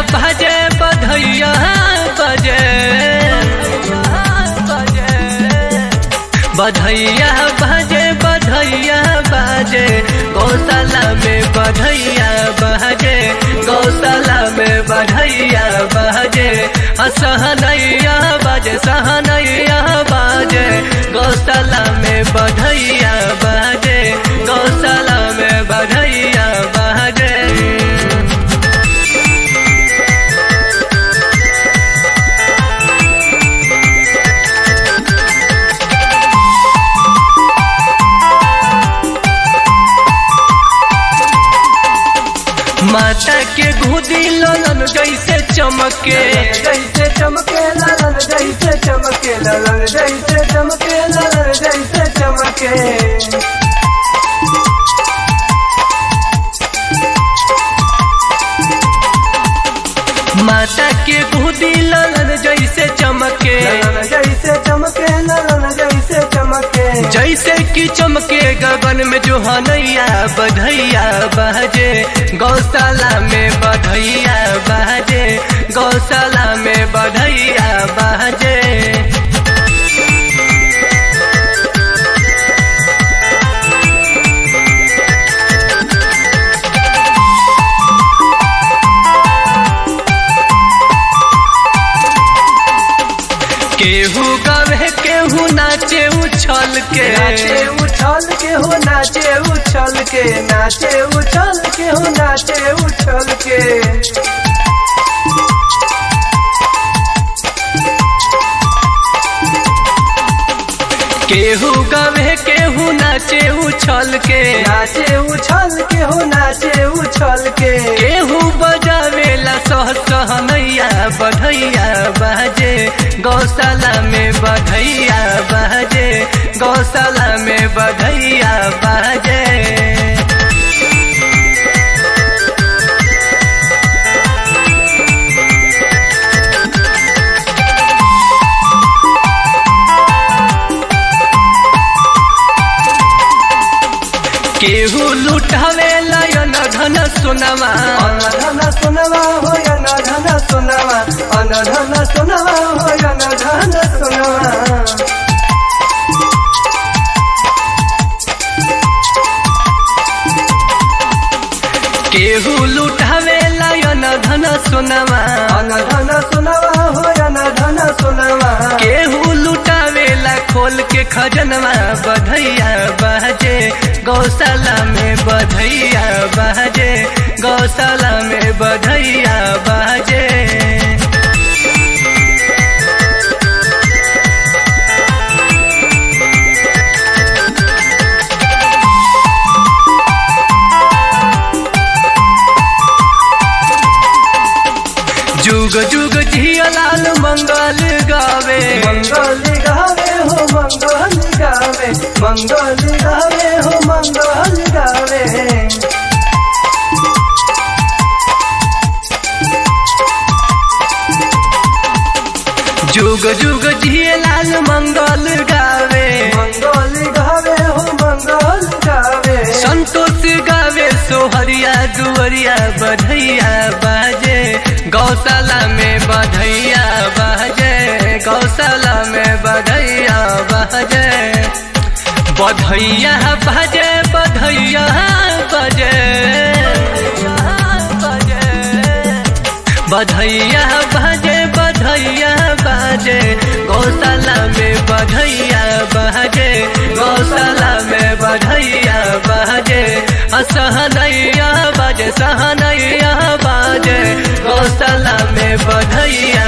बजे बधैया बजे बधैया बजे बधैया बजे गौशाला में बधैया बजे गौशाला में बधैया बजे सहनैया बजे सहनैया बजे गौशाला में बधैया बजे गौशाला में बधैया बजे माता के घुदी ललन जैसे चमके जैसे चमके ललन जैसे चमके ललन जैसे चमके ललन जैसे चमके माता के घुदी ललन जैसे चमके ललन जैसे चमके ललन जैसे चमके जैसे कि चमके गगन में जो हनैया बधैया बहजे गौशाला में बधैया बहजे गौशाला में बधैया बहजे केहू गवे केहू नाचे उछल के नाचे उछल के हो नाचे उछल के नाचे उछल के हो नाचे उछल के केहू गवे केहू नाचे उछल के नाचे उछल के हो नाचे उछल के केहू बजावेला सह सहनैया बधैया बहजे गौशाला में बधैया बहजे गौशाला में बधैया बहजे केहू लुटावे लायन धन सुनवा अनधन सुनवा हो अनधन सुनवा अनधन सुनवा हो अनधन सुनवा केहू लुटावे लायन धन सुनवा अनधन सुनवा हो अनधन सुनवा केहू लुटावेला खोल के खजनवा बधैया बहजे गौशाला में बधैया बहजे गौशाला में बधैया बहजे जुग जुग जिया लाल मंगल गावे मंगल गावे हो मंगल गावे मंगल गावे हो मंगल गावे जुग जुग जिया लाल मंगल गावे मंगल गावे हो मंगल गावे संतोष गावे सोहरिया दुवरिया बधैया बाजे गौशाला में बधैया बाजे गौशाला में बधैया बाजे बधैया बाजे बधैया बजे बधैया बाजे बधैया बाजे गौशाला में बधैया बाजे गौशाला में बधैया बाजे सहनैया बाजे सहनैया बाजे गौशाला में बधैया